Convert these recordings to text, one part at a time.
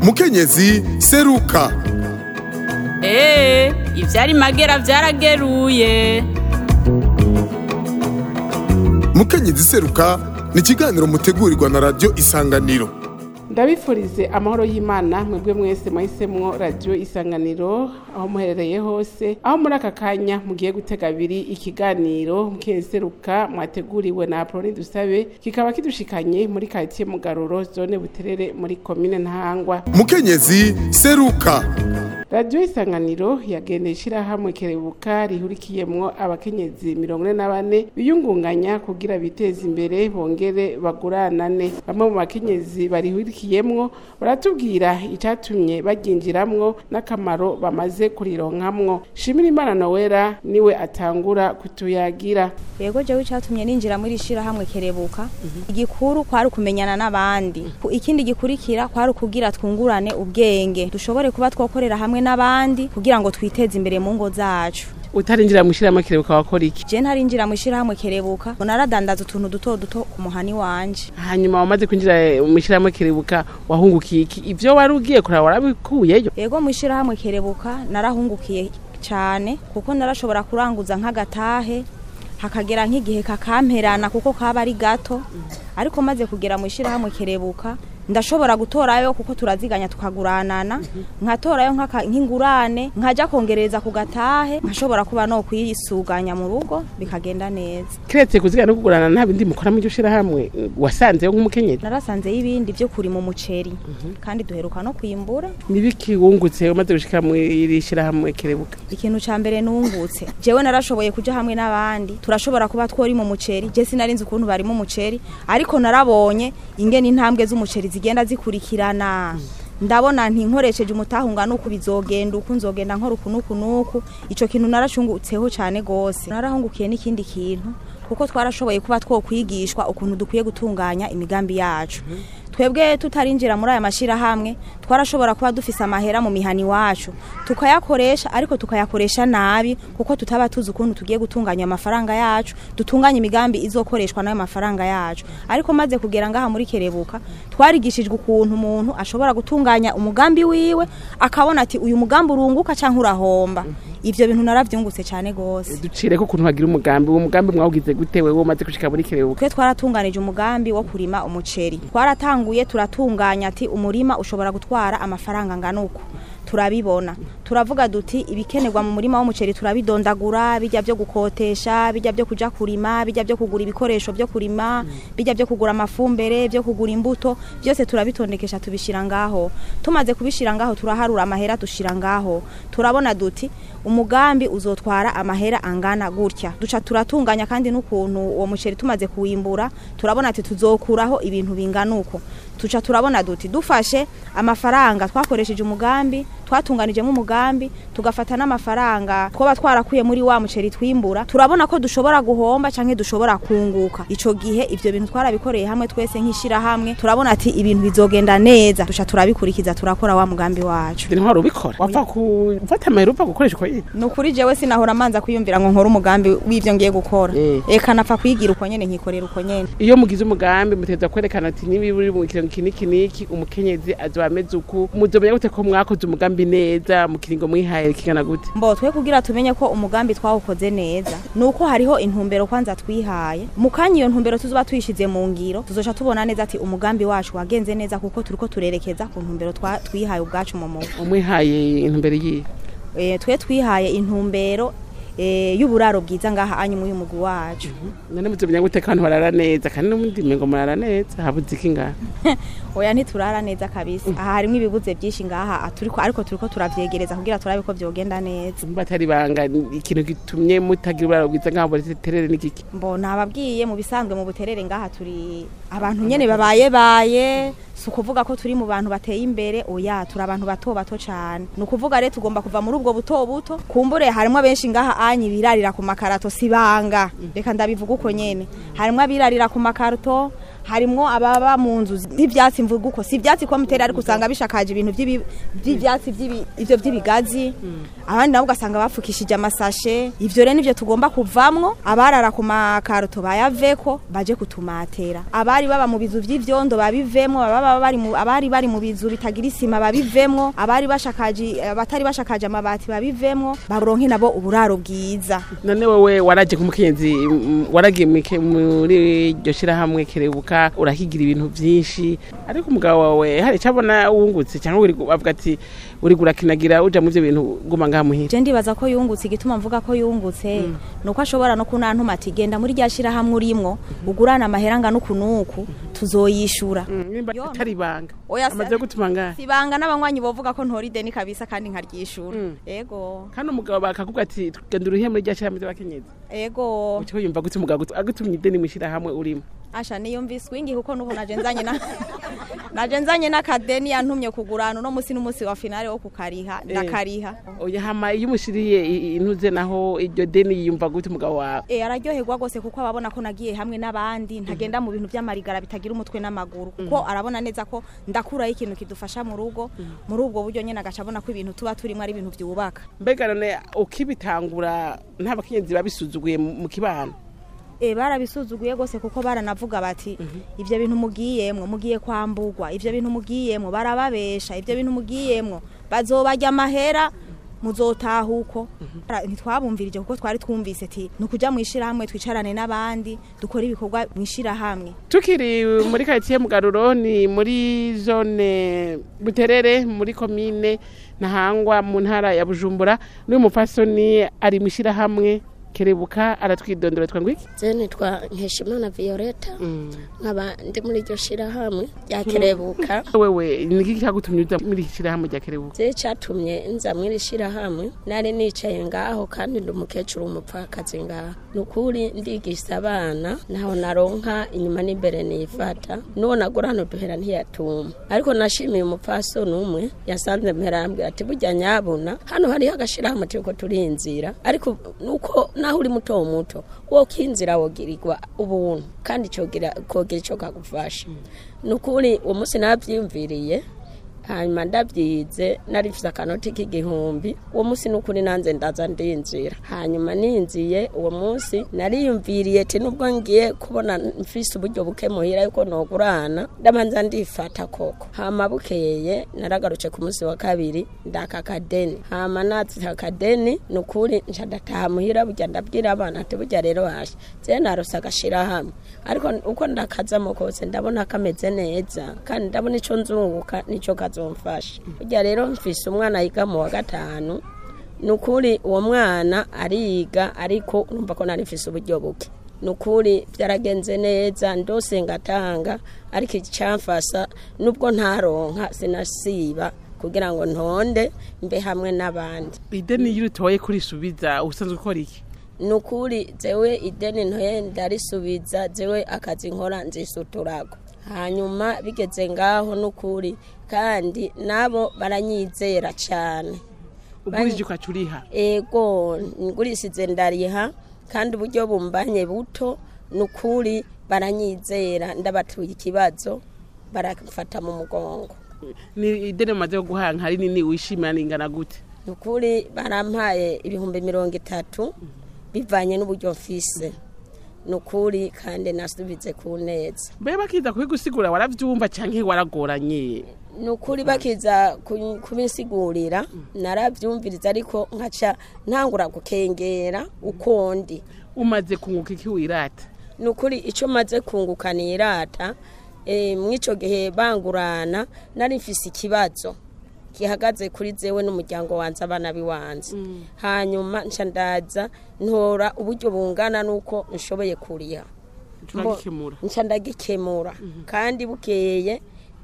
mukenyezi seruka eee ivyari magera vyarageruye mukenyezi seruka ni ikiganiro mutegurirwa na radiyo isanganiro ndabifurize amahoro y'imana mwebwe mwese mwahisemwo radiyo isanganiro aho muherereye hose aho muri aka kanya mugiye gutega abiri ikiganiro mukeseruka mwateguriwe na aproni dusabe kikaba kidushikanye muri karitsiye mugaruro zone buterere muri komine ntahangwa mukenyezi seruka radiyo isanganiro yagendeye ishirahamwe kerebuka rihurikiyemwo abakenyezi mirongo ine na bane biyungunganya kugira biteze imbere bongere baguranane bamwe mu bakenyezi barihurikiyemwo baratubwira icatumye baryinjiramwo n'akamaro bamaze kurironkamwo shimira imana nowera niwe atangura kutuyagira yego jewe icatumye ninjira muri shirahamwe kerebuka igikuru kwari ukumenyana n'abandi Ku- ikindi gikurikira kwari ukugira twungurane ubwenge dushobore kuba twokorera hamwe n'abandi kugira ngo twiteze imbere mu ngo zacu utarinjira mu ishirahamwe kerebuka wakora iki je ntarinjira mu shirahamwe kerebuka naradandaza utuntu duto duto ku muhani wanje hanyuma wamaze kwinjira mu ishirahamwe kerebuka wahungukiye iki ivyo wari ugiye kuraba warabikuyeyo yego mu shirahamwe kerebuka narahungukiye cyane kuko narashobora kuranguza nk'agatahe hakagera nk'igihe kakamperana kuko kaba ari gato ariko maze kugera mu ishirahamwe kerebuka ndashobora gutorayo kuko turaziganya tukaguranana nkatorayo nk'aka- nk'ingurane nkaja kongereza ku gatahe nkashobora kuba no kuyisuganya mu rugo bikagenda neza kiretse kuzigana no kugurana nta bindi mukora mu iryo shirahamwe wasanzeyo nk'umukenyezi narasanzeyo ibindi vyo kurima umuceri kandi duheruka no kwimbura nibiki wungutse umaze gushika mu iri shirahamwe kerebuka ikintu ca mbere nungutse jewe narashoboye kuja hamwe n'abandi turashobora kuba twori mu muceri je sinarinzi ukuntu bari mu muceri ariko narabonye ingene intambwe z'umuceri zigenda zikurikirana ndabona nti nkoresheje umutahunga nuku bizogenda uku nzogenda nkora uku nuku nuku ico kintu naracungutseho cane gose narahungukiye n'ikindi kintu kuko twarashoboye kuba twokwigishwa ukuntu dukwiye gutunganya imigambi yacu twebwe tutarinjira muri aya mashirahamwe twarashobora kuba dufise amahera mu mihani wacu tukayakoresha ariko tukayakoresha nabi kuko tutaba tuzi ukuntu tugiye gutunganya amafaranga yacu dutunganya imigambi izokoreshwa n'ayo mafaranga yacu ariko maze kugera ngaha muri kerebuka twarigishijwe ukuntu umuntu ashobora gutunganya umugambi wiwe akabona ati uyu mugambi urunguka canke urahomba ivyo bintu naravyungutse cane gose ducireko ukuntu wagira umugambi uwo mugambi mwawugize gute wewe umaze gushika muri kerebuka twe twaratunganije umugambi wo kurima umuceri twaratanguye turatunganya ati umurima ushobora gutwara amafaranga angana uku turabibona turavuga duti ibikenerwa mu murima w'umuceri turabidondagura bijya byo gukotesha bijya byo kuja kurima bijya byo kugura ibikoresho byo kurima bijya byo kugura amafumbere byo kugura imbuto byose turabitondekesha tubishira ngaho tumaze kubishira ngaho turaharura amahera dushira ngaho turabona duti umugambi uzotwara amahera angana gutya duca turatunganya kandi n'ukuntu uwo muceri tumaze kuwimbura turabona ati tuzokuraho ibintu bingana uko tuca turabona duti dufashe amafaranga twakoresheje umugambi twatunganijemo umugambi tugafata n'amafaranga twoba twarakuye muri wa muceri twimbura turabona ko dushobora guhomba canke dushobora kunguka ico gihe ivyo bintu twarabikoreye hamwe twese nk'ishira hamwe turabona ati ibintu bizogenda neza duca turabikurikiza turakora wa mugambi wacu ntwari wari ubikora wapfa gufata amahera upfa gukoresha uko nyene ni ukuri jewe sinahora manza kwiyumvira ngo nkore umugambi w'ivyo ngiye gukora Eh. eka napfa kwigira uko nyene nkikorera uko nyene iyo mugize umugambi muteza kwerekana ati niba uri mu kiringo iki n'iki n'iki umukenyezi azoba ameze uku muzomenya gute ko mwakoze umugambi neza mu kiringo mwihaye kingana gute mbo twe kugira tumenye ko umugambi twawukoze neza nuko hariho intumbero kwanza twihaye mu kanya iyo ntumbero tuzoba tuyishize mu ngiro tuzoca tubona neza ati umugambi wacu wagenze neza kuko turiko turerekeza ku ntumbero twa- twihaye ubwacu mu mugu umwihaye intumbero yiye e, twe twihaye intumbero e, y'uburaro bwiza ngaha anyu mu mugwi wacu none muzomenya gute ko abantu barara neza kandi n'ubundi mengo murara neza habuze iki ngaha oya ntiturara neza kabisa aha harimwo ibibuze byinshi ngaha turiko ariko turiko turavyegereza kugira turabe ko vyogenda neza batari banga ikintu gitumye mutagira uburaro bwiza nk'aho terere n'igiki mbo nababwiye mu bisanzwe mu buterere ngaha turi abantu nyene babaye baye si ukuvuga ko turi mu bantu bateye imbere oya turi abantu bato bato cane ni ukuvuga rero tugomba kuva muri ubwo buto buto kumbure harimwo benshi ngaha anyi birarira ku makarato si banga reka ndabivuga uko nyene harimwo abirarira ku makarato harimwo ababa mu nzu z'ivyatsi mvuga uko si ivyatsi ko mutera ariko usanga bishakaje ibintu vy'ibi- vy'ivyatsi vy'ibi- ivyo vy'ibigazi abandi nabo ugasanga bapfukishije amasashe ivyo rero nivyo tugomba kuvamwo abarara ku makaroto bayaveko baje kutumatera abari baba mu bizu vy'ivyondo babivemwo ababa bari mu abari bari mu bizu bitagira isima babivemwo abari bashakaje abatari bashakaje amabati babivemwo baronke nabo uburaro bwiza none wewe waraje kumukenzi mm, waragiye mwike- muri iryo shirahamwe kerebuka urahigira ibintu vyinshi ariko umugabo wawe hari icyo abona wungutse cyangwa uri gu- avuga ati uri gurakinagira uja mu ivyo bintu guma ngaha muhira je ndibaza ko yungutse igituma mvuga ko yungutse nuko ashobora no kunantuma ati genda muri rya shirahamwe urimwo ugurana amahera angana uku n'uku tuzoyishura Mm, nimba Yo. atari ibanga Oya, amaze se- gutuma ngaha sibanga n'abanywanyi bovuga ko ntora ideni kabisa kandi nkaryishura ego kandi umugabo bakakubwa ati genda uruhiye muri rya shirahamwe ry'abakenyezi ego uco yumva gute umugabo agutu- agutumye ideni mu shirahamwe urimo asha niyumvise wingi kuko nubu naje nzanye na naje nzanye n'akadeni yantumye kugurana uno musi n'umusi wa finale wo kukariha ndakariha oya hama iyo umushiriye i- intuze naho iryo deni yumva gute umugabo wawe E, araryoherwa rwose kuko ababona ko nagiye hamwe n'abandi ntagenda mu bintu by'amarigara bitagira umutwe n'amaguru kuko arabona neza ko ndakuraho ikintu kidufasha mu rugo muri ubwo buryo nyine agaca abona ko ibintu tuba turimo ari ibintu byubaka mbega none ukibitangura nta bakenyezi babisuzuguye mu mu kibano e, barabisuzuguye rwose kuko baranavuga bati ivyo bintu mugiyemwo mugiye kwambugwa ivyo bintu mugiyemwo barababesha ivyo bintu mugiyemwo bazobarya amahera muzotaha uko Ara- ntitwabumvirije kuko twari twumvise ti ni ukuja mu ishirahamwe twicarane n'abandi dukore ibikorwa mu ishirahamwe tukiri muri karitsiye mugaruro ni muri zone buterere muri komine ntahangwa mu ntara ya bujumbura n'uyu mupfasoni ari mu ishyirahamwe kerebuka aratwidondora twa ngwiki je nitwa nkeshimana violeta nkaba ndi muri iryo shirahamwe rya kerebuka wewe ni iki cyagutumye uza muri iki shyirahamwe rya kerebuka je catumye nza mw'iri shirahamwe nari nicaye ngaho kandi ndi umukecuru umupfakazi ngaho ni ukuri ndigisha abana ntaho naronka inyuma n'imbere nifata n'uwo nagurana uduhera ntiyatuma ariko nashimiye umupfasoni umwe yasanze mpera arambwira ati burya nyabuna hano hariho agashirahamwe turiko turinzira ariko nuko naho uri muto muto wo kinzira wogirirwa ubuntu kandi cogira kogira ico kagufasha ni ukuri uwo munsi navyiyumviriye hanyuma ndabyize narifise akanoti k'igihumbi uwo munsi n'ukuri nanze ndaza ndinzira hanyuma ninziye uwo munsi nariyumviriye ati nubwo ngiye kubona mfise uburyo buke muhira yuko nogurana ndabanza ndifata koko hama bukeye naragaruce ku munsi wa kabiri ndaka akadeni hama natse akadeni ni ukuri nca ndataha muhira burya ndabwira abana ati burya rero hashe je narose agashirahamwe ariko uko ndakazamo kose ndabona kameze neza kandi ndabona ico nzunguka nico kazomfasha burya rero mfise umwana yiga mu wa gatanu ni ukuri uwo mwana ariga ariko urumva ko nari mfise uburyo buke ni ukuri byaragenze neza ndose ngatanga ariko icyamfasa nubwo ntaronka sinasiba kugira ngo ntonde mbe hamwe n'abandi ideni iyo utoye kurisubiza usanzwe ukora iki ni ukuri zewe ideni ntoye ndarisubiza zewe akazi nkora nzisuturago hanyuma bigeze ngaho ni ukuri kandi nabo baranyizera cyane ugurije ukaca uriha ego ngurisize ndariha kandi uburyo bumbanye buto ni ukuri baranyizera ndabatuye ikibazo barafata mu mugongo ni ideni umaze guhaha nka rinini wishimira ningana gute ni ukuri barampaye ibihumbi mirongo itatu bivanye n'uburyo mfise ni ukuri kandi nasubize ku neza mbe bakiza kubigusigura waravyumva canke waragoranye ni ukuri bakiza ku- kubisigurira narabyumviriza ariko nkaca ntangura gukengera uko ndi umaze kunguka iki wirata ni ukuri icyo maze kunguka ni irata eh, mw'ico gihe bangurana nari mfise ikibazo gihagaze kuri zewe n'umuryango wanjye abana biwanze hanyuma nca ndaza ntora uburyo bungana n'uko nshoboye kuriha turagikemura nca ndagikemura kandi bukeye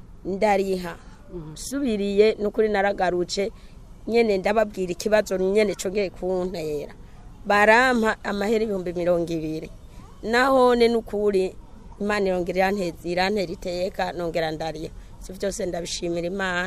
ndariha subiriye nukuri naragarutse nyene ndababwira ikibazo nyene congeye kuntera barampa amahera ibihumbi mirongo ibiri nahone nukuri imana irongera iranteza irantera iteka nongera ndariha ivyo vyose ndabishimira imana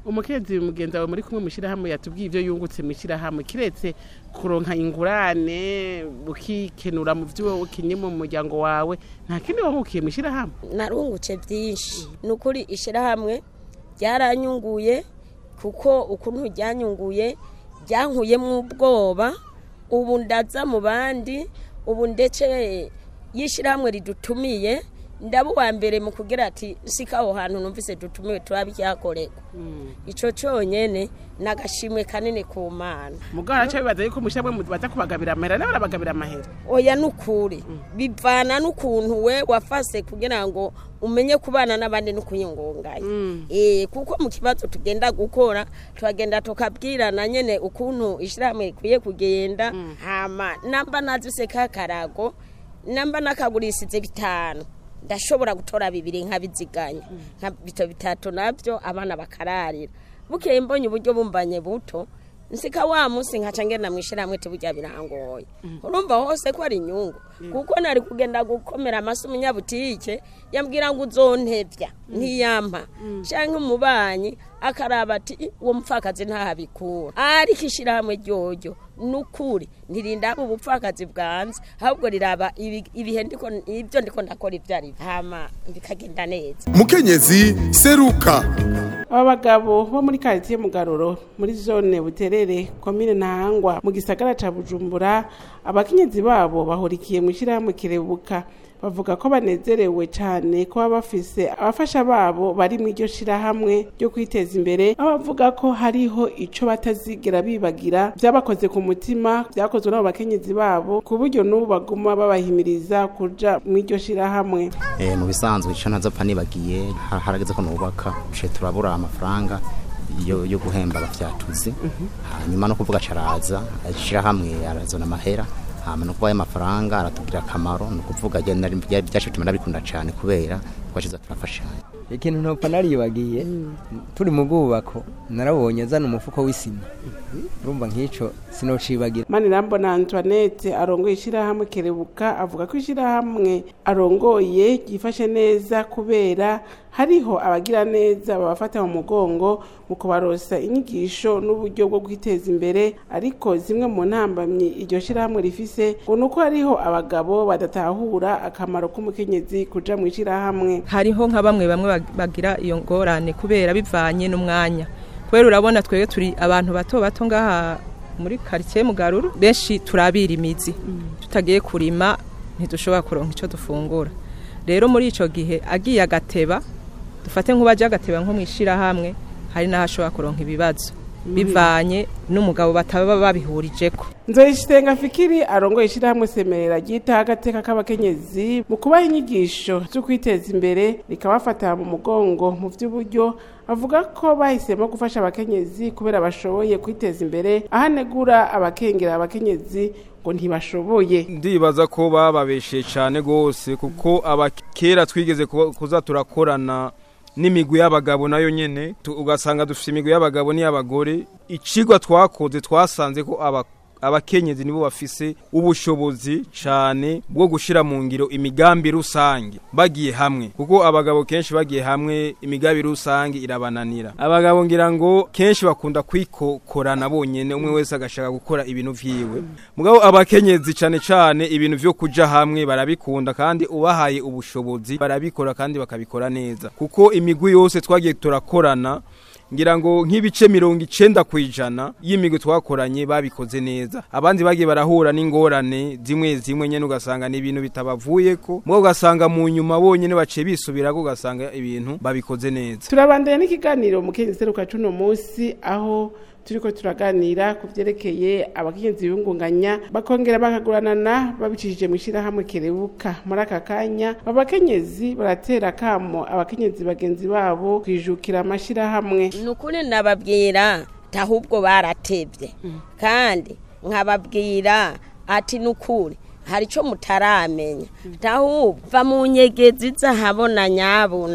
umukenyezi mugenzi wawe muri kumwe mw'ishirahamwe yatubwiye ivyo yungutse mw'ishirahamwe kiretse kuronka ingurane ukikenura mu vyo ukinye mu muryango wawe nta kindi wangukiye mw'ishirahamwe narungutse byinshi ni ukuri ishyirahamwe ryaranyunguye kuko ukuntu ryanyunguye ryankuyemo ubwoba ubu ndaza mu bandi ubu ndetse y'ishyirahamwe ridutumiye ndaba uwa mbere mu kugira ati sika aho hantu numvise dutumiwe turabyakorerwa icyo cyonyine ni agashimwe kanini ku mana mugabo araca bibaza yuko mw'ishirahamwe baza kubagabira amahera nabo barabagabira amahera oya nukuri bivana n'ukuntu we wafase kugira ngo umenye kubana n'abandi no kuyingunganya eh kuko mu kibazo tugenda gukora turagenda tukabwirana nyene ukuntu ishyirahamwe rikwiye kugenda hama namba nazise kakarago namba nakagurisize bitanu ndashobora gutora bibiri nkabiziganya nka bito bitatu nabyo abana bakararira bukeye mbonye uburyo bumbanye buto nsika wa munsi nkaca ngenda mwishirahamwe tuburya birangoye urumva hose ko ari inyungu kuko nari kugenda gukomera amasi umunyabutike yambwira ngo uzontevya ntiyampa canke umubanyi akaraba ati uwo mupfakazi ntahabikura ariko ishirahamwe ryoryo nukuri ntirindaba ubupfakazi bwanze ahubwo riraba ibi- ibihe ndiko ibyo ndiko ndakora ibyo ari byo. hama bikagenda neza mukenyezi seruka aba bagabo bo muri karitsiye mugaruro muri zone buterere komine ntahangwa mu gisagara ca bujumbura abakenyezi babo bahurikiye mu ishyirahamwe kirebuka bavuga ko banezerewe cyane ko baba bafise abafasha babo bari mu iryo shirahamwe ryo kwiteza imbere aho bavuga ko hariho ico batazigera bibagira vyabakoze ku mutima vyakozwe n'abo bakenyezi babo ku buryo n'ubu baguma babahimiriza kuja mu iryo shirahamwe Eh, mu bisanzwe ico ntazopfa nibagiye ha- harageze ko nubaka ce turabura amafaranga yo, yo guhemba abafyatuzi hanyuma no kuvuga caraza ashirahamwe arazona amahera hama no kuba ayo mafaranga aratugirira akamaro ni ukuvuga byacu tuma ndabikunda cane kubera twashize turafashanya ikintu ntopfa naribagiye turi mu bwubako narabonye azana umufuko w'isima urumva nk'ico sinocibagira manirambona antoinette arongoye ishyirahamwe kerebuka avuga ko ishyirahamwe arongoye ryifashe neza kubera hariho abagira neza babafata mu mugongo mu kubarosa inyigisho n'uburyo bwo kwiteza imbere ariko zimwe mu ntambamyi iryo shyirahamwe rifise ngo ni uko hariho abagabo badatahura akamaro k'umukenyezi kuja mu ishyirahamwe hariho nka bamwe bamwe bag- bagira iyo ngorane kubera bivanye n'umwanya kubera urabona twebwe turi abantu bato bato ngaha muri karitsiye mugaruru benshi turabira imizi tutagiye kurima ntidushobora kuronka icyo dufungura rero muri icyo gihe agiye agateba dufate nk'ubaje agateba nko mu ishyirahamwe hari n'aho ashobora kuronka ibibazo bivanye n'umugabo bataba babihurijeko nzoyishitenga fikiri arongoye ishyirahamwe semerera ryita agateka k'abakenyezi mu kubaha inyigisho zo kwiteza imbere rikabafata mu mugongo mu by'uburyo avuga ko bahisemo gufasha abakenyezi kubera bashoboye kwiteza imbere aho anegura abakengera abakenyezi ngo ntibashoboye ndibaza ko bababeshe cyane rwose kuko abakera twigeze kuba- kuza turakorana n'imigwi y'abagabo nayo nyene tu- ugasanga dufite imigwi y'abagabo n'iy'abagore icigwa twakoze twasanze ko aba abakenyezi nibo bafise ubushobozi cyane bwo gushira mu ngiro imigambi rusange bagiye hamwe kuko abagabo kenshi bagiye hamwe imigambi rusange irabananira abagabo ngira ngo kenshi bakunda kwikokorana bonyene umwe wese agashaka gukora ibintu vyiwe mugabo abakenyezi cyane cyane ibintu vyo kuja hamwe barabikunda kandi ubahaye ubushobozi barabikora kandi bakabikora neza kuko imigwi yose twagiye turakorana ngira ngo nk'ibice mirongo icenda ku ijana y'imigwi twakoranye babikoze neza abandi bagiye barahura n'ingorane zimwe zimwe nyene ugasanga ni ibintu bitabavuyeko mugabo ugasanga mu nyuma bonyene baciye bisubirako ugasanga ibintu babikoze neza turabandanya n'ikiganiro mu kenyezi seruka cuno munsi aho turiko turaganira ku vyerekeye abakenyezi biyungunganya bakongera bakaguranana babicishije mu ishyirahamwe kerebuka muri aka kanya abakenyezi baratera kamo abakenyezi bagenzi babo kwijukira amashyirahamwe ni ukuri nababwira ahubwo baratebye kandi nkababwira ati ni ukuri hari icyo mutaramenya ahubwo va mu nyegezi zahabona nyabuna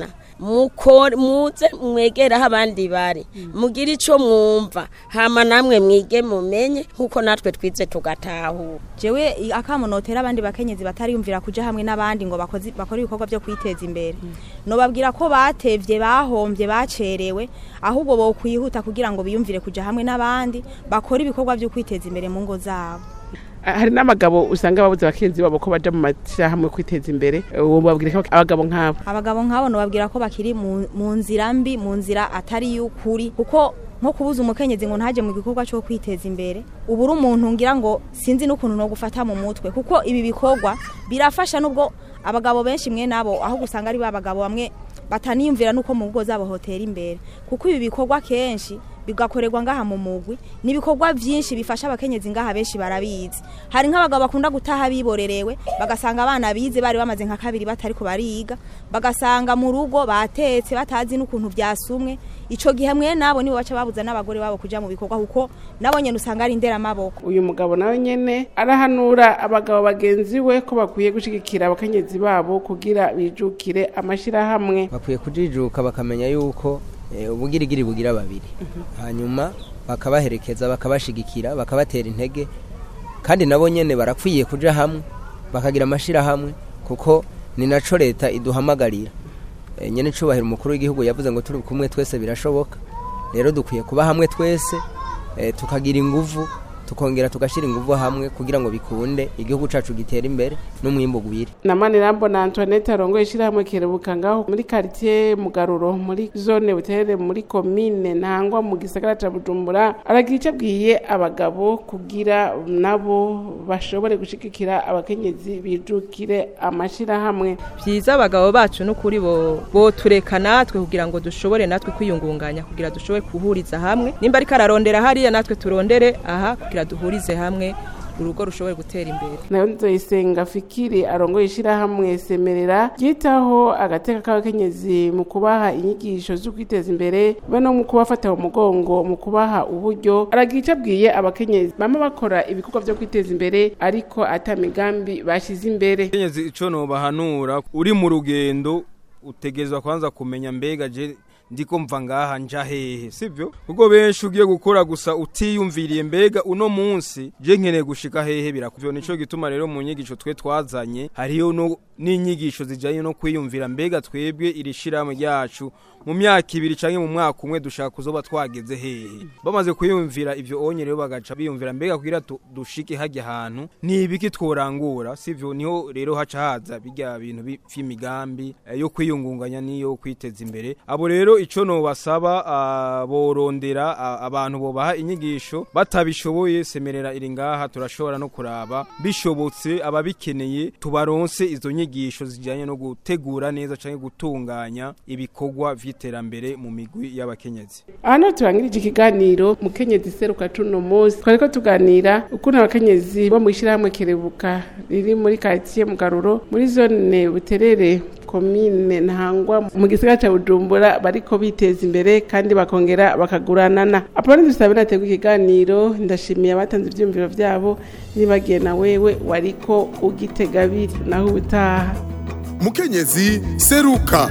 mukore muze mwegere aho abandi bari mugire icyo mwumva hama namwe mwige mumenye nk'uko natwe twize tugatahura jewe i- akamo notera abandi bakenyezi batariyumvira kuja hamwe n'abandi ngo bakoze bakore ibikorwa byo kwiteza imbere nobabwira ko batevye bahombye bacerewe ahubwo bo kwihuta kugira ngo biyumvire kuja hamwe n'abandi bakore ibikorwa byo kwiteza imbere mu ngo zabo Ah, hari n'abagabo usanga babuze abakenzi babo ko baja mu mashyirahamwe kwiteza imbere uwo babwira ko abagabo nk'abo abagabo nk'abo nobabwira ko bakiri mu mu nzira mbi mu nzira atari y'ukuri kuko nko kubuza umukenyezi ngo ntaje mu gikorwa cyo kwiteza imbere ubu uri umuntu ngira ngo sinzi n'ukuntu no gufata mu mutwe kuko ibi bikorwa birafasha nubwo abagabo benshi mwe nabo aho gusanga ari ba bagabo bamwe bataniyumvira nuko mu ngo zabo hotera imbere kuko ibi bikorwa kenshi bigakorerwa ngaha mu mugwi ni ibikorwa byinshi bifasha abakenyezi ngaha benshi barabizi hari nk'abagabo bakunda gutaha biborerewe bagasanga abana bize bari bamaze nka kabiri batari ko bariga bagasanga mu rugo batetse batazi n'ukuntu byasumwe ico gihe mwe nabo nibo baca babuza n'abagore babo kuja mu bikorwa kuko nabo nyene usanga ari nderamaboko uyu mugabo nawe nyene arahanura abagabo bagenzi we ko bakwiye gushigikira abakenyezi babo kugira bijukire amashirahamwe bakwiye kujijuka bakamenya yuko eh, ubugirigiri bugira babiri hanyuma bakabaherekeza bakabashigikira bakabatera intege kandi nabo nyene barakwiye kuja hamwe bakagira amashirahamwe kuko ni naco leta iduhamagarira Eh, nyene cubahiro umukuru w'igihugu yavuze ngo turi kumwe twese birashoboka rero dukwiye kuba hamwe twese eh, tukagira inguvu tukongera tugashira inguvu hamwe kugira ngo bikunde igihugu cacu gitere imbere n'umwimbu gwire namani rambo na antoinette arongoye ishyirahamwe kerebuka ngaho muri quartier mugaruro muri zone buterere muri komine ntangwa mu gisagara ca bujumbura aragira icyo abwiye abagabo kugira nabo bashobore gushigikira abakenyezi bijukire amashirahamwe byiza abagabo bacu n'ukuri bo botureka natwe kugira ngo dushobore natwe kwiyungunganya kugira dushobore guhuriza hamwe nimba ariko ararondera hariya natwe turondere aha kugira duhurize hamwe urugo rushobore gutera imbere nayo nzoyisenga fikiri arongoye ishyirahamwe semerera ryitaho agateka k'abakenyezi mu kubaha inyigisho zo kwiteza imbere be no mu kubafata mu mugongo mu kubaha uburyo aragira icyo abwiye abakenyezi bama bakora ibikorwa byo kwiteza imbere ariko ata migambi bashyize imbere kenyezi ico nobahanura uri mu rugendo utegezwa kwanza kumenya mbega je ndiko mva ngaha nja hehe sivyo kuko benshi ugiye gukora gusa utiyumviriye mbega uno munsi je nkeneye gushika hehe birakuvyo nico gituma rero mu nyigisho twe twazanye hariyo no n'inyigisho zijanye no kwiyumvira mbega twebwe iri shirahamwe ryacu mu myaka ibiri canke mu mwaka umwe dushaka kuzoba twageze hehe bamaze kwiyumvira ivyo onye rero bagaca biyumvira mbega kugira tu- dushike hajya ahantu ni ibiki tworangura sivyo niho rero haca haza bijya bintu bi- vy'imigambi eh, yo kwiyungunganya niyo kwiteza imbere abo rero ico no basaba ah, borondera ah, abantu bobaha inyigisho batabishoboye semerera iri ngaha turashobora no kuraba bishobotse ababikeneye tubaronse izo nyigisho zijanye no gutegura neza canke gutunganya ibikorwa vy'iterambere mu migwi y'abakenyezi aha niho turangirije ikiganiro mukenyezi seruka cuno munsi twari ko tuganira ukuntu abakenyezi bo mu ishyirahamwe kerebuka riri muri quartier mugaruro muri zone buterere komine ntangwa mu gisagara ca bujumbura bariko biteza imbere kandi bakongera bakaguranana apone dusabe nategwa ikiganiro ndashimiye abatanze ivyiyumviro vyabo nibagiye na wewe wariko ugitega abiri naho ubutaha mukenyezi seruka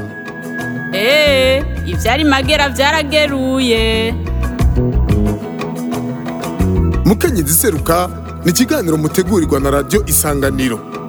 Ee, ivyari magera vyarageruye. mukenyezi seruka ni ikiganiro mutegurirwa na radio isanganiro